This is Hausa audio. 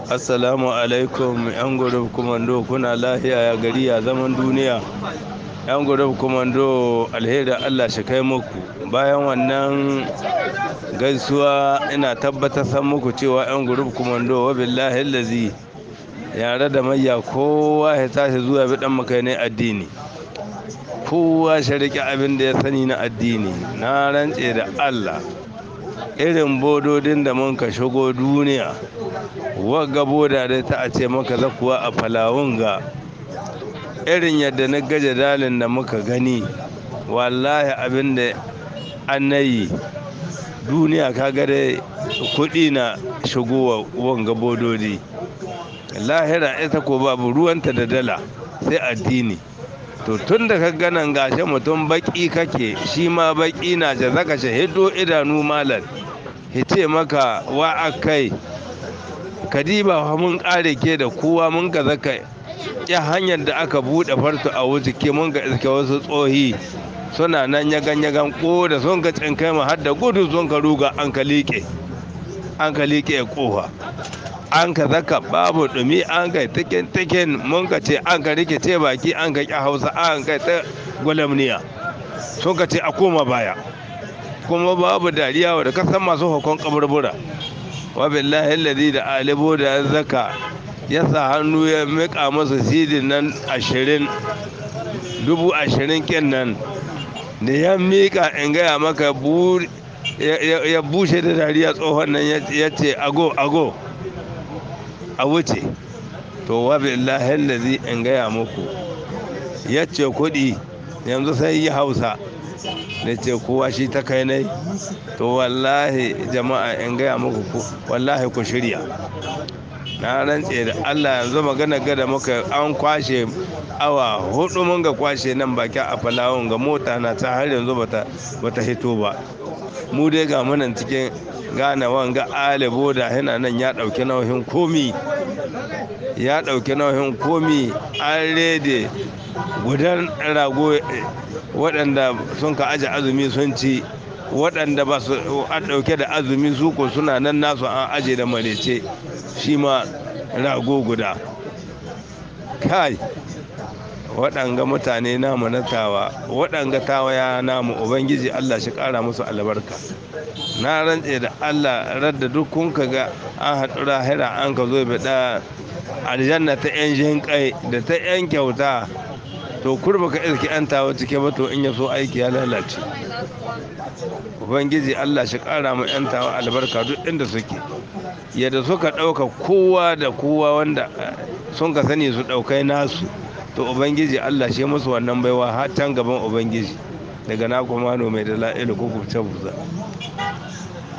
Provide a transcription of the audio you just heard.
assalamu alaikum yan gurub kumando kuna lahiya ya gari ya zaman duniya yan gurub kumando alheri allah shi kai muku bayan wannan gaisuwa ina tabbatar san muku cewa yan gurub kumando wa billahi lazi yare da mayya kowa ya tashi zuwa bi dan makai addini kowa shi rike abin da ya sani na addini na rantse da allah irin bododin da mun ka shigo duniya wagga boda da ta a ce maka zakuwa a falawun ga irin yadda na gaje dalin da muka gani wallahi abin da an yi duniya ka gare kudi na shigowa wanga bododi lahira ita ko babu ruwanta da dala sai addini to tun da ka ganan gashe mutum baki kake shi ma baki na ce zaka shahido idanu malam hice maka wa akai kadiba mun kare ke da kowa mun ga zaka ya hanyar da aka bude farto a wuce ke mun ga iske wasu tsohi suna nan ya ganye gan ko da sun ka tsinkai mu har da gudu sun ka ruga an ka liƙe an ka liƙe kofa an ka zaka babu dumi an kai tikin tikin mun ka ce an ka rike ce baki an ka ƙi hausa an kai ta gwalamniya sun ka ce a koma baya kuma babu dariya wa da kasan masu hukun kaburbura wa billahi alladhi da alibo da zaka ya sa hannu ya mika masa sidin nan ashirin dubu ashirin kin nan da ya mika in gaya maka ya bushe da dariya tsohon nan ya ce ago ago a wuce to wa billahi allazi in gaya muku ya ce kuɗi yanzu sai yi hausa da ce kowa shi ta kai nai to wallahi jama'a in gaya muku wallahi ku shirya na rantse da allah yanzu magana gada muka an kwashe awa hudu mun ga kwashe nan baki a falawun ga mota na ta har yanzu bata hito ba mu dai ga munan cikin gane wanga alibo da hina nan ya dauki nauyin komi ya dauki nauyin komi an rede gudan rago waɗanda sun ka aje azumi sun ci waɗanda ba su an ɗauke da azumi su ko suna nan nasu an aje da marece shi ma rago guda kai waɗanga mutane namu na tawa waɗanga tawaya namu ubangiji allah shi ƙara musu albarka na rantse da allah radda duk kun ka ga an haɗu rahira an ka zo da aljanna ta yan jin kai da ta yan kyauta to kurba ka iske yan tawa cike ba to in ya so aiki ya lalace ubangiji allah shi ƙara mu yan tawa albarka duk inda suke yadda suka ɗauka kowa da kowa wanda sun ka sani su ɗaukai nasu to ubangiji allah shi musu wannan baiwa har can gaban ubangiji daga na kuma mai da la'ilu ko kubce buza